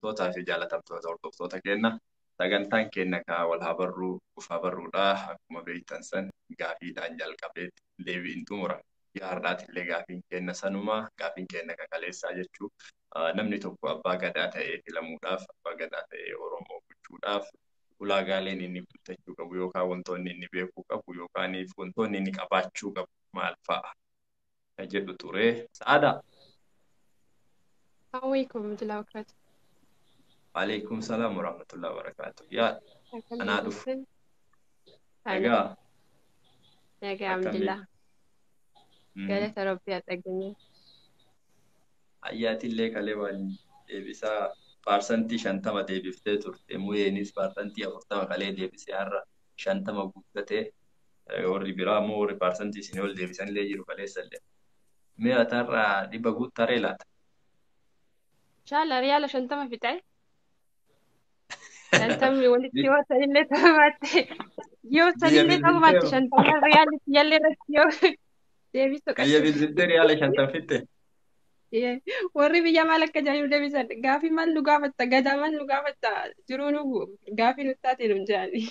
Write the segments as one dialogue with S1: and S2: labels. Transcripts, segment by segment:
S1: kabajamtootaa fi jaalatamtoota hordoftoota keenya sagantaan keenya kaa wal haa barruu ufaa barruudha akkuma beektan san gaafiidhaan jalqabee deebiin xumura yaardaati illee gaafiin keenya sanumaa gaafiin keenya kakaleessaa jechuu namni tokko abbaa gadaa ta'ee filamuudhaaf abbaa gadaa ta'ee oromoo gochuudhaaf ulaagaaleen inni guuttachuu qabu yookaan wantoonni inni beekuu qabu yookaan wantoonni inni qabaachuu qabu maal fa'a kan jedhu ture sa'aadaa.
S2: Assalamualaikum warahmatullahi wabarakatuh.
S1: Waalaikumsalam warahmatullahi wabarakatuh. Ya, anaa dhufu.
S2: Nagaa.
S1: Egaa
S2: Nagaa alhamdulillah. Galata rabbii haa dhageenye.
S1: ayyaatillee kalee waan deebisaa paarsantii shantama deebiftee turte mu'eenis paarsantii afurtama kalee deebisee har'a shantama guuttatee warri biraa immoo warri paarsantii isin ol deebisanillee jiru kaleessallee. Mee atarraa dhibba guuttaree laata?
S2: Inshallah riyaala shantama fixee. Shantamni walitti yoo sanillee taphatte yoo sanillee taphatte shantama riyaalli yallee irratti yoo deebistu
S1: Biyya bilbiltee riyaala shantam fitte?
S2: warri biyya maal akka jedhanii nu deebisan gaafii maal nu gaafatta gadaa maal nu gaafatta jiruu nu gaafii nu taate nu jedhani.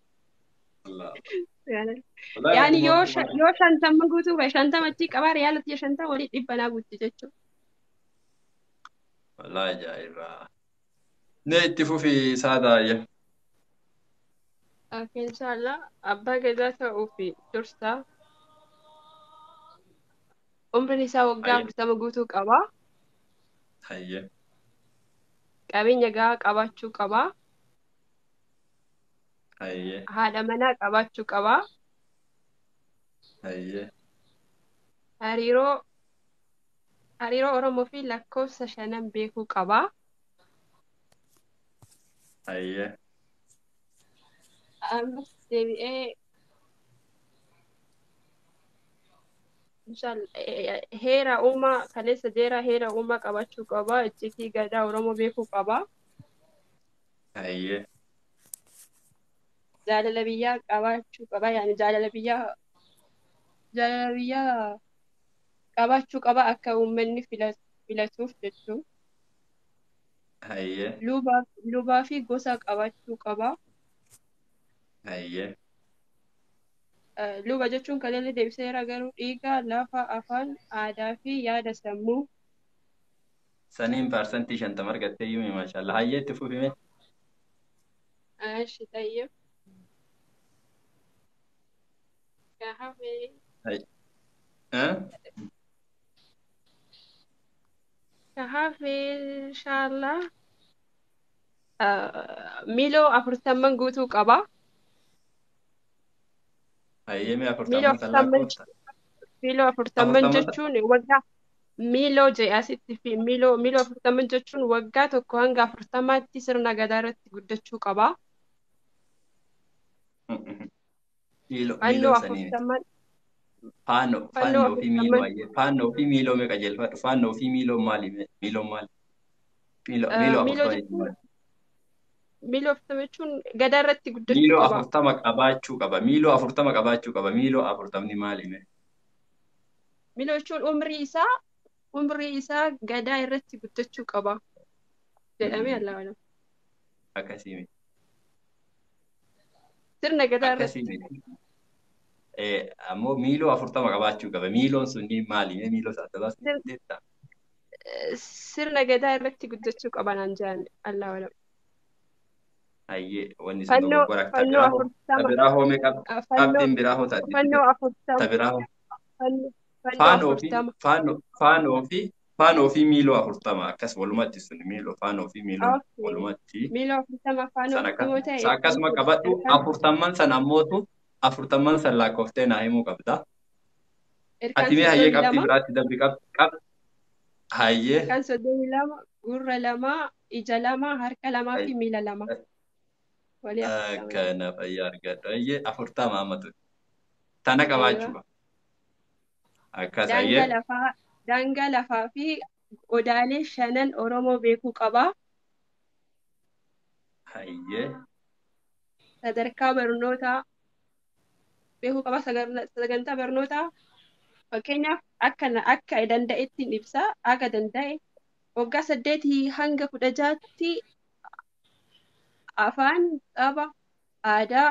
S2: Yaani yoo yoo shantama guutuu bahe shantama achi qabaa riyaalatti shantama walii dhibba naa guutti jechuudha.
S1: Walaa ajaa'ibaa. Nee itti fufi saadaayya.
S2: Inshallah abbaa gadaa ta'uu fi dursaa umriin isaa waggaa afurtama guutuu qaba.
S1: Hayye.
S2: Qabeenya gahaa qabaachuu qaba.
S1: Hayye.
S2: Haadha manaa qabaachuu qaba.
S1: Hayye.
S2: Hariiroo hariiroo Oromoo fi lakkoofsa shanan beekuu qaba.
S1: Hayye.
S2: Ammas deebi'ee heera uumaa kaleessa jeeraa heera uumaa qabaachuu qaba. Iccitii gadaa Oromoo beekuu qaba.
S1: Hayye.
S2: Jaalala biyyaa qabaachuu qaba. Yaani jaalala biyyaa jaalala biyyaa qabaachuu qaba akka uummanni filatuuf jechuun.
S1: Hayye.
S2: Lubaa fi gosa qabaachuu qaba.
S1: Hayye.
S2: Luba jechuun kan inni deebiseera garuu dhiiga, lafa, afaan, aadaa fi yaada sammuu.
S1: Saniin paarsantii shantama argattee yuumi maashaallah. Hayyee itti fufime.
S2: Ashi tayyib. Gaafee. Gaafee inshaallah. Miiloo afurtamman guutuu qaba.
S1: Hayyee mee
S2: Miiloo
S1: afurtamman kan
S2: afurtamman
S1: lakkoofta?
S2: miiloo afurtamman
S1: Afurtamman
S2: jechuun waggaa miiloo jedhe asitti fi miiloo miiloo afurtamman jechuun waggaa tokko hanga afurtamaatti sirna gadaa irratti guddachuu qaba.
S1: Miiloo
S2: Fannoo
S1: miiloo sanii miti.
S2: afurtamman
S1: Faanoo
S2: fannoo
S1: faannoo fi miiloo
S2: afurtamman
S1: hayyee. Faannoo fi miiloo mee qajeelfadhu. Faannoo fi miiloo maali mee? Miiloo maali? Miiloo
S2: eh,
S1: miiloo
S2: miiloo
S1: afurtama
S2: jechuun
S1: jechuudha.
S2: miiloo afurtama jechuun gadaa irratti guddachuu
S1: Miiloo
S2: qaba.
S1: afurtama qabaachuu qaba. Miiloo afurtama qabaachuu qaba. Miiloo afurtamni maali mee?
S2: Miiloo jechuun umrii isaa umrii isaa gadaa irratti guddachuu qaba jedhamee Allah wala.
S1: Akkasii miti.
S2: Sirna gadaa
S1: Akkasii
S2: irratti
S1: miti. Eh, ammoo miiloo afurtama qabaachuu qaba. Miiloon sunni maali? Mee miiloo saddabas
S2: sir-
S1: jettaa?
S2: eh, sirna gadaa irratti guddachuu qaba naan jedhan Allah wala.
S1: Hayyee wanni sun
S2: Fannoo
S1: dogoggora. Ta
S2: fannoo
S1: biraa hoo ta
S2: afurtama
S1: biraa hoo mee qab
S2: ah, fannoo
S1: qabxiin biraa hoo taate
S2: fannoo
S1: ta
S2: afurtama
S1: biraa hoo
S2: fannoo fannoo
S1: faanoo fi
S2: afurtama.
S1: faanoo faanoo fi faanoo fi miiloo afurtama akkas walumatti sun miiloo faanoo fi miiloo
S2: Okay.
S1: walumatti
S2: Miiloo afurtama faanoo
S1: san
S2: afurtama
S1: akkas
S2: ta'e
S1: sa akkasuma
S2: ilkaan
S1: qabadhu
S2: ilkaan
S1: afurtamman san ammootu afurtamman san lakkoftee naa himuu qabda.
S2: ilkaan
S1: Ati mee hayyee
S2: soddomii
S1: qabxii
S2: lama
S1: biraatti dabbi qab qab hayyee
S2: ilkaan soddomii lama gurra lama ija lama harka lamaa fi miila lama walii afurtama
S1: akkana fayyaa argadhu hayyee afurtama ammatu tana qabaachuu
S2: aywa
S1: qaba. Akkas
S2: daangaa
S1: hayyee
S2: lafaa daangaa lafaa fi odaalee shanan Oromoo beekuu qaba.
S1: hayyee
S2: Sadarkaa barnootaa beekuu qaba. Sagar- Sagantaa barnootaa fakkeenyaaf akka na- akka danda'etti ibsa. Akka danda'e waggaa saddeetii hanga kudha jaatti afaan dhaba aadaa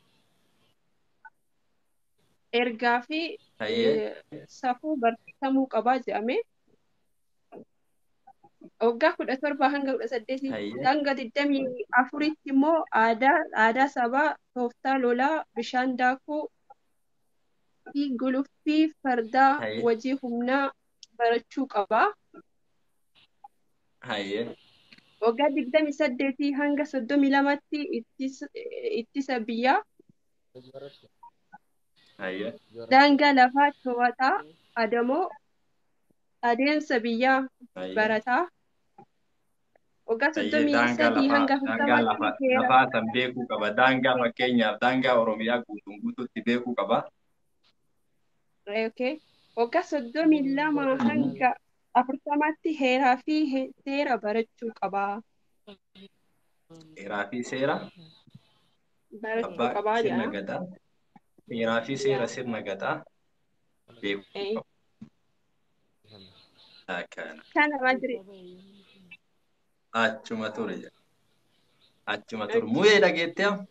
S2: ergaa fi
S1: Hayyee.
S2: safuu barsiifamuu qabaa jedhame. Waggaa kudha torba hanga kudha saddeetii
S1: Hayyee.
S2: hanga digdamii afuritti immoo aadaa aadaa sabaa tooftaa lolaa bishaan daakuu fi guluffii fardaa
S1: Hayyee.
S2: hojii humnaa barachuu qabaa.
S1: Hayyee.
S2: Waggaa digdamii saddeetii hanga soddomii lamatti ittisa ittisa biyyaa
S1: Hayyee.
S2: daangaa lafaa to'ataa adamoo adeemsa biyyaa
S1: Hayyee.
S2: barataa. Waggaa
S1: Hayyee
S2: soddomii
S1: daangaa
S2: sadii hanga
S1: lafaa daangaa lafa
S2: afurtamaatti seera
S1: lafaa san beekuu qaba. Daangaa fakkeenyaaf daangaa Oromiyaa guutuun guutuutti beekuu qaba.
S2: Okay. Waggaa soddomii lama hanga afurtamaatti heeraa fi he- seera barachuu qabaa.
S1: Seeraa fi seera
S2: Barachuu
S1: abbaa
S2: qabaa
S1: sirna
S2: jedha.
S1: gadaa. Seeraa fi seera
S2: Yaa.
S1: sirna gadaa beekuu
S2: Eh,
S1: qaba. Akkana.
S2: Kana maal jedhe?
S1: Achuma ture jedha. Achuma ture. Muyee dhageettee amma?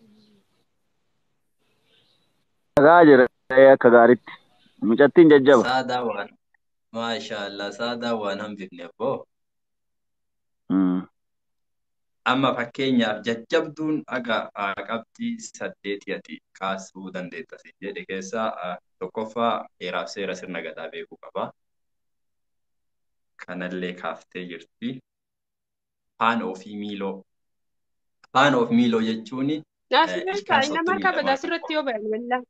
S3: Dhagaa jira akka gaariitti. Mucattiin jajjaba.
S1: Saadaa waan. Maashaallah saadaa waan hambifne abboo.
S3: Mm.
S1: Amma fakkeenyaaf jajjabduun aga haa qabxii saddeetii ati kaasuu dandeetta si jedhe keessaa ah, tokkoffaa heeraaf seera sirna gadaa beekuu qaba. Kanallee kaaftee jirti. Afaan ofii miiloo. Afaan of miiloo jechuun
S2: Naasirratti
S1: ilkaan
S2: nama
S1: soddomii
S2: harka
S1: lamaa
S2: asirratti yoo bayan wallaan.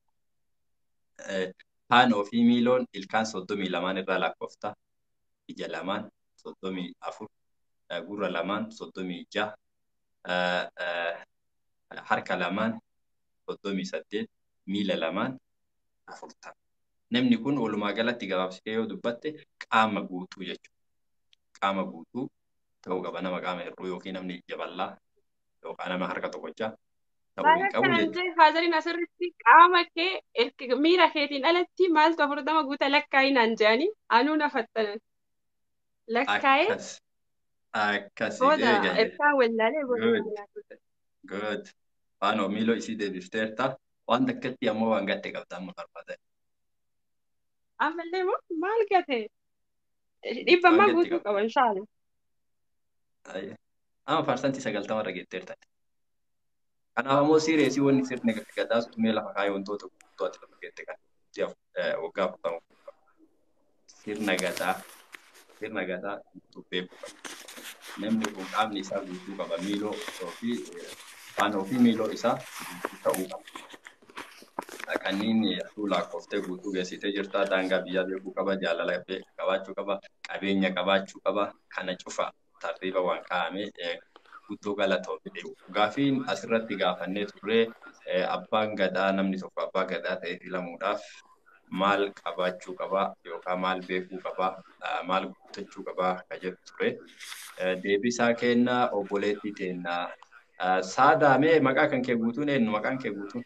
S1: afaan ofii miiloon ilkaan soddomii lamaan irraa lakkoofta. Ija lamaan soddomii afur. eh, Gurra lamaan soddomii jaha. eh, eh, Harka lamaan soddomii saddeet. Miila lamaan afurtama. Namni kun walumaa galatti gabaabsitee yoo dubbatte qaama guutuu jechuudha. Qaama guutuu ta'uu qaba nama qaama hir'uu yookiin namni ija bal'aa yookaan nama harka tokkochaa ta'uu
S2: Maal
S1: hin qabu
S2: akkanan
S1: jechuudha.
S2: jee haazariin asirratti qaama kee erga miira keetiin alatti maaltu afurtama guuta lakkaa'inaan jedhanii anuu na fattanan. Lakkaa'ee
S1: Akkas. Akkasii
S2: booda
S1: eegalee.
S2: ergaa wallaalee booda
S1: Good.
S2: nama nyaatuudha.
S1: Good. Faanoo miiloo isii deebifteerta. Waan takkatti ammoo waan gatte qabda amma barbaadan.
S2: Ammallee moo maal gate? Dhibba
S1: Waan
S2: ammaa
S1: gatte
S2: guutuu
S1: qabda.
S2: qaba inshaalla.
S1: Ayya. Amma faarsantii sagaltama irra geetteerta. Kanaaf ammoo siireesii wanni sirni gadaa sutumee lafa kaayee wantoota guutuu ati lafa geette kan ji'a waggaa afurtama. Sirna gadaa sirna gadaa guutuu beekuu qaba. Namni kun qaamni isaa guutuu qaba. Miiloo ofii faana ofii miiloo isaa guutuu ta'uu qaba. Kanneen atuu lakkoftee guutuu geessitee jirta. Daangaa biyyaa beekuu qaba. Jaalala be- qabaachuu qaba. Qabeenya qabaachuu qaba. Kana cufa tartiiba waan kaa'ame guutuu galatoomte. Gaafiin asirratti gaafannee turre eh, abbaan gadaa namni tokko abbaa gadaa ta'ee filamuudhaaf maal qabaachuu qaba yookaan maal beekuu qaba ah, maal guuttachuu qaba ka jedhu ture. Eh, Deebisaa kennaa obboleettii teennaa. Ah, Saadaamee maqaa kan kee guutuun eenyu maqaan kee guutuun?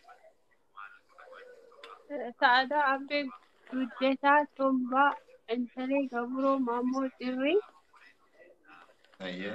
S2: Sa'aadaa Abbee Guddataa Tombaa Intalee Gabroo Maammoo Cirrii
S1: Ayyee.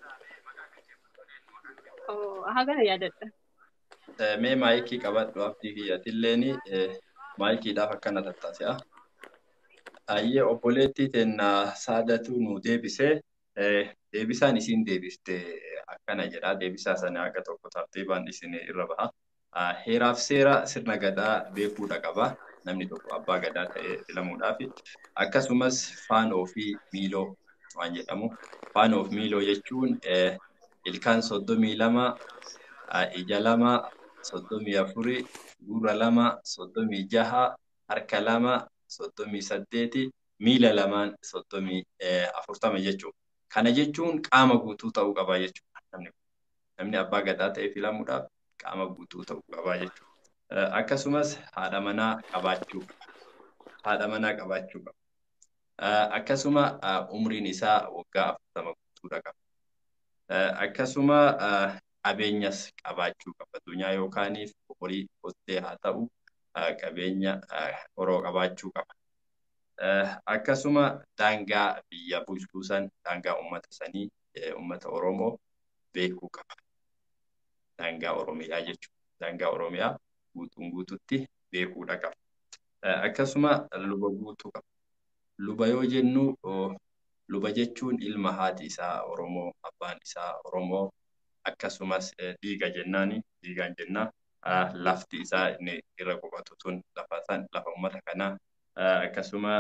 S2: hagana yaadadha.
S1: Eh, Mee maayikii qabadhu abdii kiyyatilleen maayikiidhaaf akkana tattaasi'a. Ayyee obboleettii teennaa saadatu nu deebisee eh, deebisaan isiin deebiste akkana jedha. Deebisaa sana akka tokko tartiibaan isin irra baha. Ah, Heeraaf seera sirna gadaa beekuudha qaba. Namni tokko abbaa gadaa ta'ee filamuudhaaf. Akkasumas faanoo fi miiloo waan jedhamu. Faanoo fi miiloo jechuun eh, ilkaan soddomii lama, ah, ija lama, soddomii afuri, gurra lama, soddomii jaha, harka lama, soddomii saddeeti, miila lamaan soddomii eh, afurtama jechuudha. Kana jechuun qaama guutuu ta'uu qaba jechuudha. Namni, namni abbaa gadaa ta'ee filamuudhaaf qaama guutuu ta'uu qaba jechuudha. Eh, Akkasumas haadha manaa qabaachuu qaba. Haadha manaa qabaachuu qaba. Eh, Akkasuma ah, umriin isaa waggaa afurtama guutuudha qaba. Eh, Akkasuma ah, qabeenyas qabaachuu qaba. Addunyaa yookaaniif horii hottee haa ta'u ah, qabeenya ah, horoo qabaachuu qaba. Akkasuma daangaa biyya bulchuu san daangaa uummata sanii uummata Oromoo beekuu qaba. Daangaa Oromiyaa jechuudha. Daangaa Oromiyaa guutuun guututti beekuudha qaba. Akkasuma luba guutuu qaba. Luba yoo jennu luba jechuun ilma haati isaa Oromoo, abbaan isaa Oromoo akkasumas dhiiga jennaani dhiigaan jennaa lafti isaa inni irra qubatu tun lafa san lafa uummata kanaa akkasuma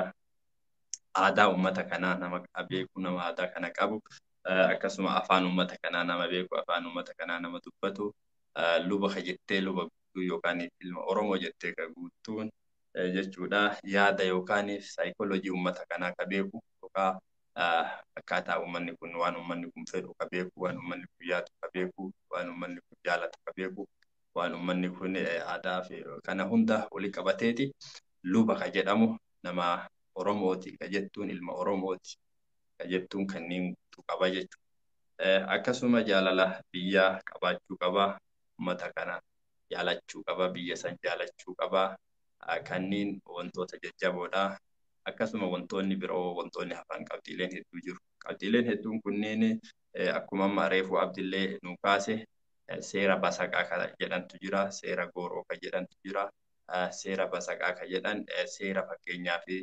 S1: aadaa uummata kanaa nama beeku nama aadaa kana qabu akkasuma afaan uummata kanaa nama beeku afaan uummata kanaa nama dubbatu luba ka jettee luba guutuu yookaan ilma Oromoo jettee ka guutuun jechuudha yaada yookaan saayikoolojii uummata kanaa ka beeku yookaan akkaataa uummanni kun waan uummanni kun fedhu ka beeku waan uummanni kun yaadu ka beeku waan uummanni kun jaalatu ka beeku waan uummanni kun aadaa fi kana hunda walii qabateeti luba ka jedhamu nama Oromooti ka jettuun ilma Oromooti ka jettuun kanneen guutuu qaba jechuudha. Akkasuma jaalala biyyaa qabaachuu qaba uummata kana jaalachuu qaba biyya san jaalachuu qaba kanneen wantoota jajjaboodha. Akkasuma wantoonni biroo wantoonni hafan qabxiileen hedduu jiru. Qabxiileen hedduun kunneen akkuma amma reefuu abdillee nu kaase seera basaqaa kan jedhantu jira seera gooroo kan jedhantu jira seera basaqaa kan jedhan seera fakkeenyaa fi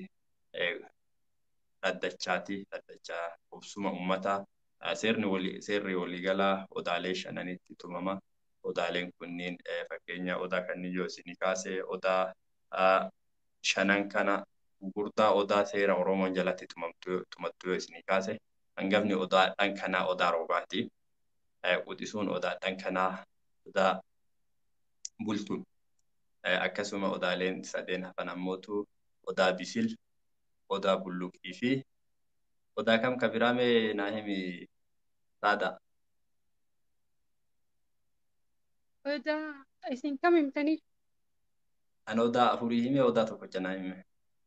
S1: dhaddachaati dhaddachaa qubsuma uummataa seerni walii seerri waliigalaa odaalee shananitti tumama odaaleen kunniin fakkeenya odaa kanneen yoo isinii kaase odaa shanan kana gurgurtaa odaa seera oromoon jalatti tumattu yoo isinii kaase hangafni odaadhaan kanaa odaa roobaati. Quxisuun odaadhaan kanaa odaa bultuun akkasuma odaaleen sadeen hafan ammootu odaa bisil odaa bulluqii fi odaa kam ka biraa mee naa himi saada.
S2: Odaa isin kam himtanii?
S1: Ani odaa afurii hime odaa tokkocha naa hime.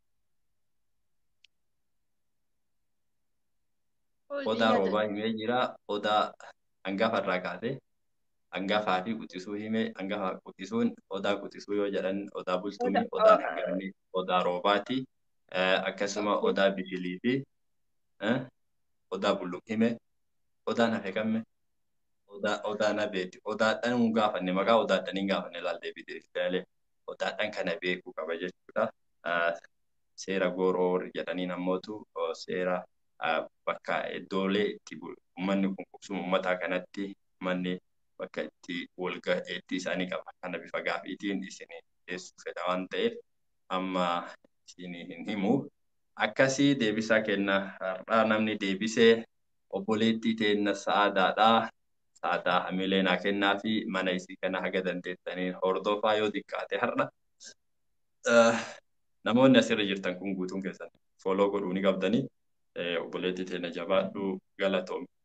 S1: Odaa roobaa himee jira odaa hangafa irraa kaase hangafaa fi quxisuu hime hangafa quxisuun odaa quxisuu yoo jedhan odaa bultuumi odaan hangafni odaa roobaati akkasuma odaa bisilii fi odaa bulluq hime odaan hafe kamme odaa odaa nabeeti odaadhaan hin gaafanne maqaa odaadhaan hin gaafanne laaltee bideefilee odaadhaan kana beekuu qaba jechuudha seera gooroo jedhaniin ammootu seera bakka iddoolee itti uummanni kun qubsuma uummataa kanatti manni bakka itti walga'iitti isaanii qaba. Kana bifa gaafiitiin isinii dhiyeessuu fedha waan ta'eef amma isinii hin himu. Akkasii deebisaa kenna har'aa namni deebisee obboleettii teenna sa'aadaadhaa. Sa'aadaa hamilee naa kennaa fi mana isii kana haga dandeettanii hordofaa yoo xiqqaate har'a. Namoonni asirra jirtan kun guutuun keessan fooloo godhuu ni qabdanii. obboleettii teenya jabaadhu galatoomne.